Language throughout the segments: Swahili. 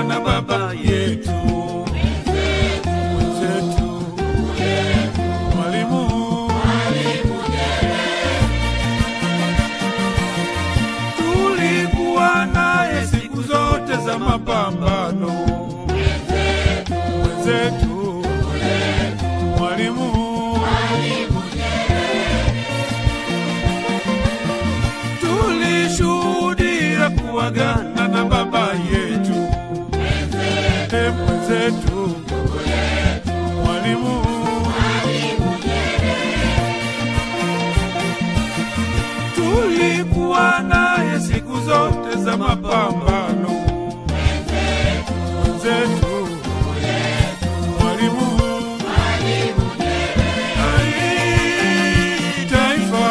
kuagana na baba yetu mwenzetu Mwalimu tulikuwa naye siku zote za mapambano mwenzetu Mwalimu tulishuhudia kuagana na baba yetu e mwenzetu Mwalimu tulikuwa naye siku zote za mapambano mwenzetu Mwalimu Ai, taifa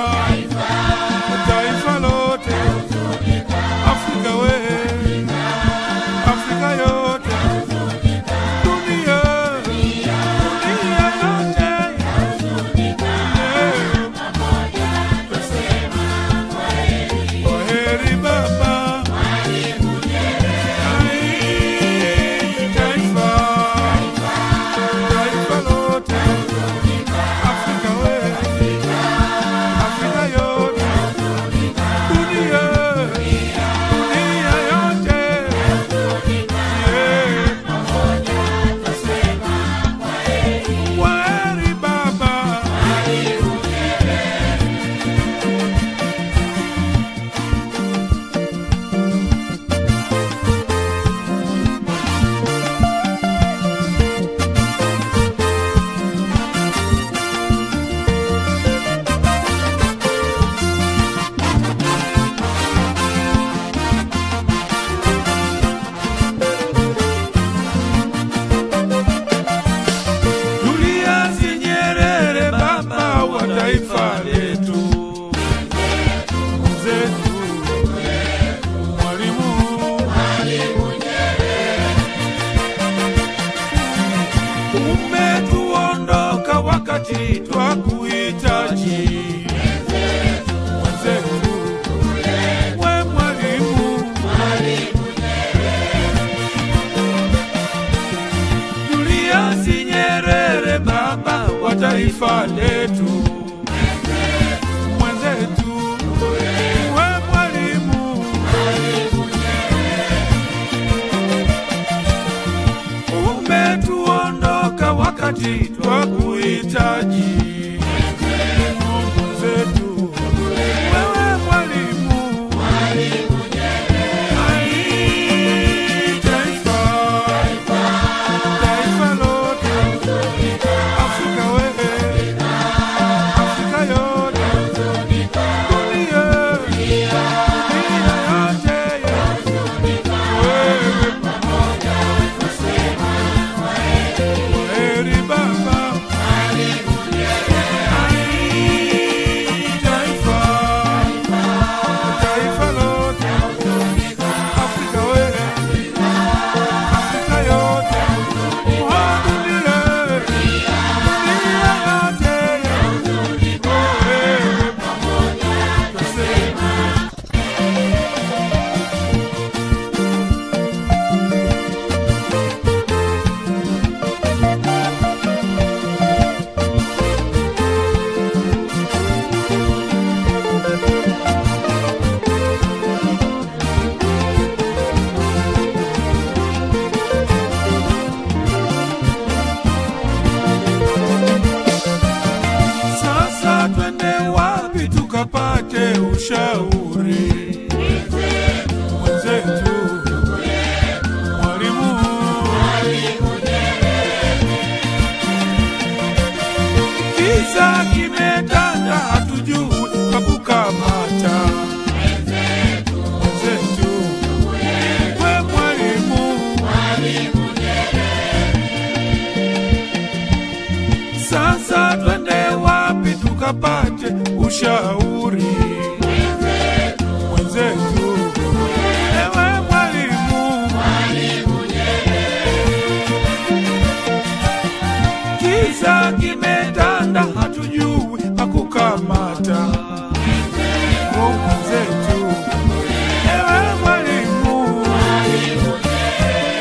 taifa lote Afrika we Afrika yote dunia dunia yote Kwaheri baba Ai, taifa taifa lote Afrika we Afrika yote dunia dunia yote Yeah. Kwaheri baba Julius Nyerere, baba wa taifa letu, mwenzetu, mwalimu umetuondoka wakati twakuhitaji, mwenzetu, we mwalimu Julius Nyerere, baba wa taifa letu, mwenzetu, we mwalimu, umetuondoka wakati twakuhitaji, mwenzetu, wewe mwalimu, Ai, taifa taifa lote Afrika wewe Afrika yote dunia dunia yote wewe pamoja kwaheri baba Ai, taifa taifa lote Afrika wewe Afrika yote oh, dunia dunia yote wewe pamoja tuseme Sasa twende wapi tukapate ushauri? Mwenzetu mwalimu, kiza kimetanda, hatujui pa kukamata. Mwenzetu we mwalimu, sasa twende wapi tukapate ushauri? Mwenzetu ewe mwalimu, kiza kimetanda, hatujui pa kukamata. Oh, Mwenzetu ewe mwalimu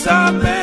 nisamehe